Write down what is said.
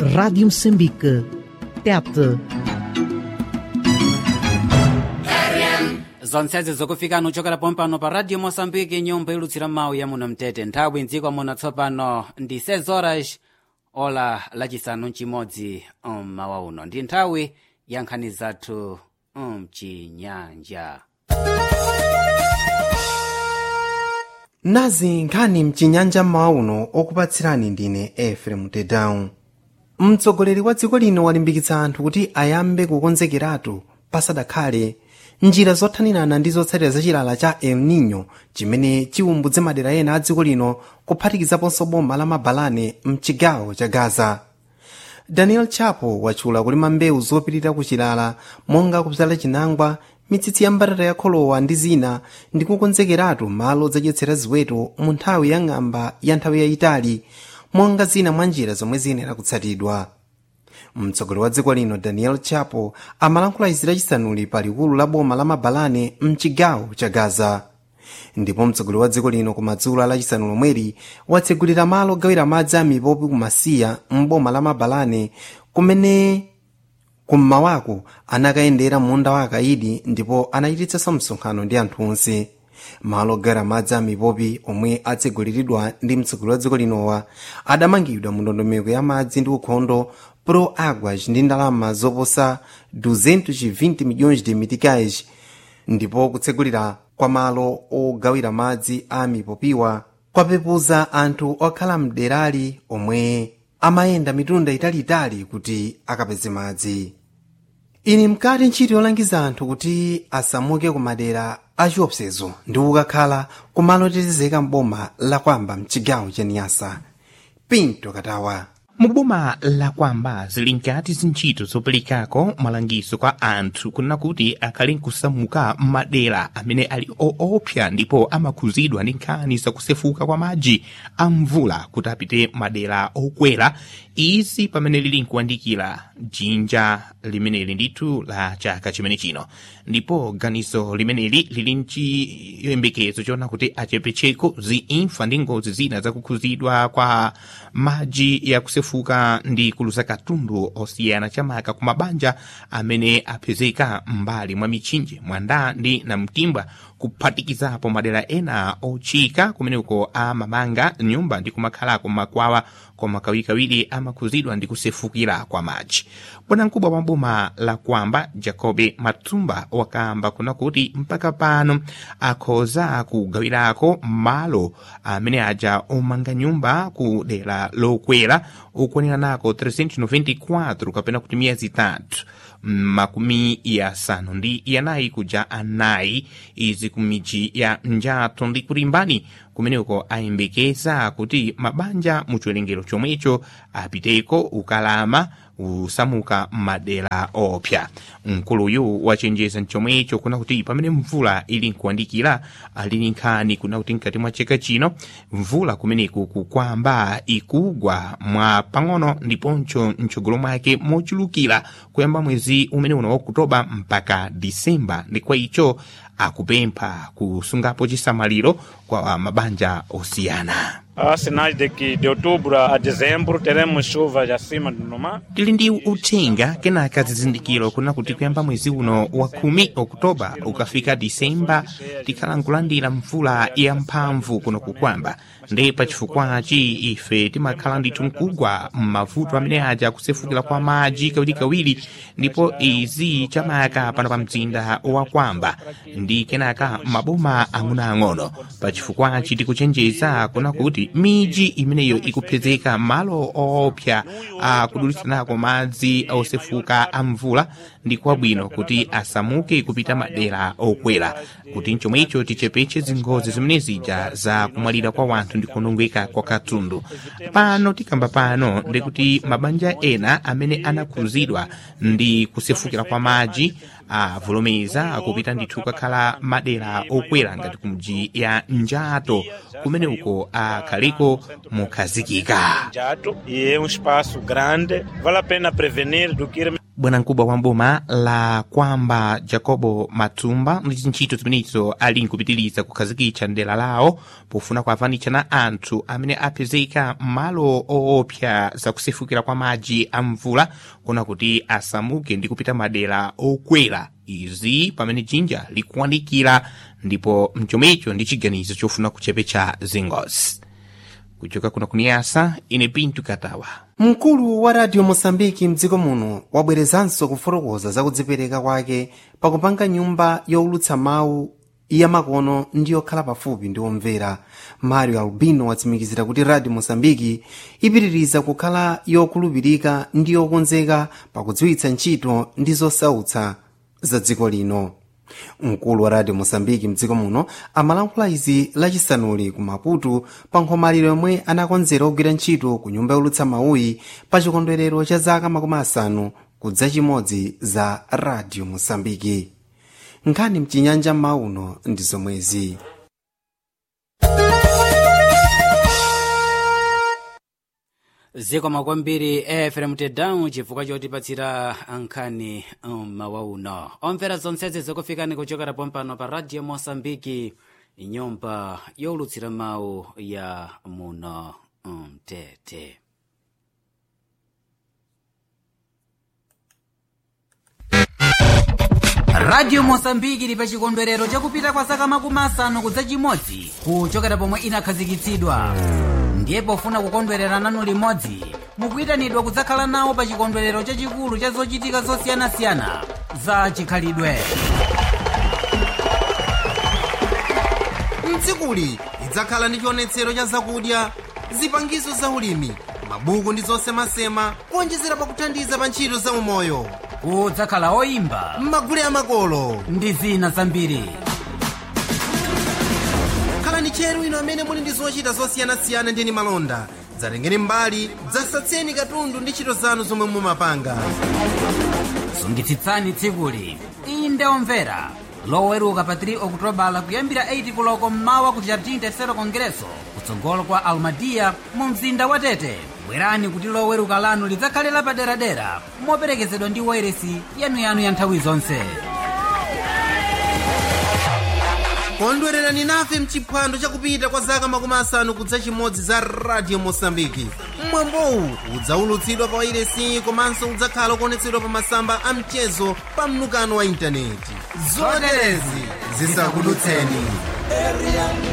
Rádio Moçambique. Tete. zonsezi zokufika nuchokera pompano pa radio moçambique nyumba ilutsira mawu ya muno mtete nthawi mdziko muno tsopano ndi 6 horas ola lacisanu mcimodzi mmawa uno ndi nthawi ya nkhani zathu mcinyanja nazi nkhani mchinyanja mmawa uno okupatsirani ndine efrem tedown mtsogoleri wa dziko lino walimbikitsa anthu kuti ayambe kukonzekeratu pasadakhale njira zothanirana ndi zotsatira za chilala cha el nino chimene chiwumbudze madera ena a dziko lino kuphatikizaponso boma la mabalane mchigawo cha gaza daniel chapo watchula kulima mbewu zopirira ku chilala monga kudzala chinangwa mitsitsi ya mbatata ya kholowa ndi zina ndi kukonzekeratu malo odzadyetsera ziweto mu nthawi ya ng'amba ya nthawi yayitali monga zina mwa njira zomwe ziyenera kutsatidwa mtsogoleri wa dziko lino daniel chapo amalankhula izi lachisanuli pa likulu la boma la mabalane mchigawo cha gaza ndipo mtsogoleri wa dziko lino kumadzulo lachisanu lomweri watsegulira malo ogawira madzi a mipopi kumasiya mboma la mabalane kumene kummawako anakayendera munda wa akaidi ndipo anachititsanso msonkhano ndi anthu onse malo ogawira madzi a mipopi omwe atseguliridwa ndi mtsogoleri wa dziko linowa adamangidwa mu ndondomeko ya madzi ndi ukhondo pro aguas ndi ndalama zoposa 220 milhões de meticais ndipo kutsegulira kwa malo ogawira madzi a mipopiwa kwapepuza anthu okhala mderali omwe amayenda mitunda italiitali kuti akapeze madzi ili mkati ntchito yolangiza anthu kuti asamuke ku madera achiopsezo ndi kukakhala kumalo otetezeka mboma lakwamba mchigawo cha niyasa pinto katawa muboma lakwamba zili nkati zintchito zoperekako malangizo kwa anthu kunena kuti akhale nkusamuka madera amene ali oopsa ndipo amakhuzidwa ndi nkhani zakusefuka kwa madzi a mvula kuti apite madera okwera izi pamene lili nkuyandikira jinja limeneli ndithu la chaka chimene chino ndipo ganizo limeneli lili nchiyembekezo choona kuti achepecheko ziimfa ndi ngozi zina zakukhuzidwa kwa madzi yakusefuka ndi kuluza katundu osiyana chamaka ku mabanja amene apezeka m'mbali mwa mitchinje mwanda ndi namtimbwa kuphatikizapo madera ena ochika kumeneko amamanga nyumba ndi kumakhalako makwawa koma kawirikawiri amakhuzidwa ndi kusefukira kwa madzi bwanamkubwa wa boma la kwamba jacobe matumba wakamba kuna kuti mpaka pano akhoza kugawirako malo amene aja omanga nyumba ku dera lokwera ukwanira nako 394 kapena kuti miyezi itatu makumi yasanu ndi yanayi kuja anayi izi ku midzi ya njato ndi kulimbani kumeneko ayembekeza kuti mabanja mu chiwerengero chomwecho apiteko ukalama usamuka madera opsa mkuluyu wachenjeza mchomwecho kuna kuti pamene mvula ili nkuyandikira alili nkhani kuna kuti mkati mwa chaka chino mvula kumeneku kukwamba ikugwa mwa pang'ono ndiponso mtsogolo mwake mochulukira kuyamba mwezi umene uno wa okutoba mpaka disemba ndi kwa icho akupempha kusungapo chisamaliro kwa mabanja osiyana Há sinais de que de outubro a dezembro teremos chuvas acima do normal. tili ndi uthenga kenaka zizindikiro kuna kuti kuyamba mwezi uno wa khumi okutoba ukafika disemba tikhala nkulandira mvula yamphamvu kuno kukwamba ndi pachifukwachi ife timakhala ndithu nkugwa m'mavuto amene aja kusefukira kwa madzi kawirikawiri ndipo izi chamaka pano pa mzinda wa kwamba ndi kenaka maboma ang'onoang'ono pachifukwachi tikuchenjeza kuna kuti miji imeneyo ikupezeka malo oopsa akudulitsanako madzi osefuka a mvula ndi kwabwino kuti asamuke kupita madera okwera kuti mchomwecho tichepeche zingozi zimene zija za kumwalira kwa wanthu ndi kuonongeka kwa katundu pano tikamba pano ndikuti mabanja ena amene anakhuzidwa ndi kusefukira kwa madzi avomereza kupita ndithu kakhala madera okwera ngati kumji ya njato kumene uko akhaleko mukhazikika Jato, e é um espaço grande, vale a pena prevenir do que ir bwanamkubwa wa mboma la kwamba jacobo matumba ndi zintchito zimenezo ali nkupitiriza kukhazikitsa ndela lawo pofuna kuavanitsa na anthu amene apezeka m'malo oopsa zakusefukira kwa madzi a mvula kuna kuti asamuke ndi kupita madera okwera izi pamene jinja likuwanikira ndipo mchomecho ndi chiganizo chofuna kuchepetsa zingozi kuchoka kuna kuniyasa ine pintu katawa mkulu wa radio mosambiki mdziko muno wabwerezanso kufotokoza za kudzipereka kwake pakupanga nyumba youlutsa mawu ya makono ndi yokhala pafupi ndi omvera mario albino watsimikizira kuti radio mosambiki ipitiriza kukhala yokhulupirika ndi yokonzeka pakudziwitsa ntchito ndi zosautsa za dziko lino mkulu wa radio mosambiki mdziko muno amalankhula izi lachisanuli ku maputo pa nkhomaliro yomwe anakonzera ogwira ntchito ku nyumba youlutsa mawuyi pa chikondwerero cha zaka makumi asanu kudza chimodzi za radio mosambiki nkhani mchinyanja mauno ndi zomwezi zikomo kwambiri efrem tedown chifukwa chotipatsira nkhani mmawa uno omvera zonsezi zikufikani kuchokera pompano pa radio mosambiki nyumba youlutsira mawu ya muno mtete radio mosambiki ili pa chikondwerero chakupita kwa zaka makumi asanu kudza chimodzi kuchokera pomwe inakhazikitsidwa ndiye pofuna kukondwerera nanu limodzi mukuyitanidwa kudzakhala nawo pa chikondwerero chachikulu cha zochitika zosiyanasiyana za chikhalidwe mdzikuli lidzakhala ndi chionetsero cha zakudya zipangizo za ulimi mabuku ndi zosemasema kuonjezera pakuthandiza pa ntchito za umoyo kudzakhala oyimba magule amakolo ndi zina zambiri khalani tcheru ino amene muli ndi zochita zosiyanasiyana ndi malonda dzatengeni mbali dzasatseni katundu ndi ntchito zanu zomwe mumapanga sungitsitsani tsikuli inde omvera loweruka pa 3 okutobala kuyambira 8 kuloko mmawa ku jardim tercero congresso kutsogolo kwa almadia mu mzinda wa tete bwerani kuti loweruka lanu lidzakhale lapaderadera moperekezedwa ndi wairesi yanuyanu ya nthawi zonse kondwererani nafe mchiphwando chakupita kwa zaka makumi asanu kudza chimodzi za radio mosambiki mwambowu udzaulutsidwa pa wairesi komanso udzakhala kuonetsedwa pa masamba a mchezo pa mnukano wa intaneti zoterezi zisakudutseni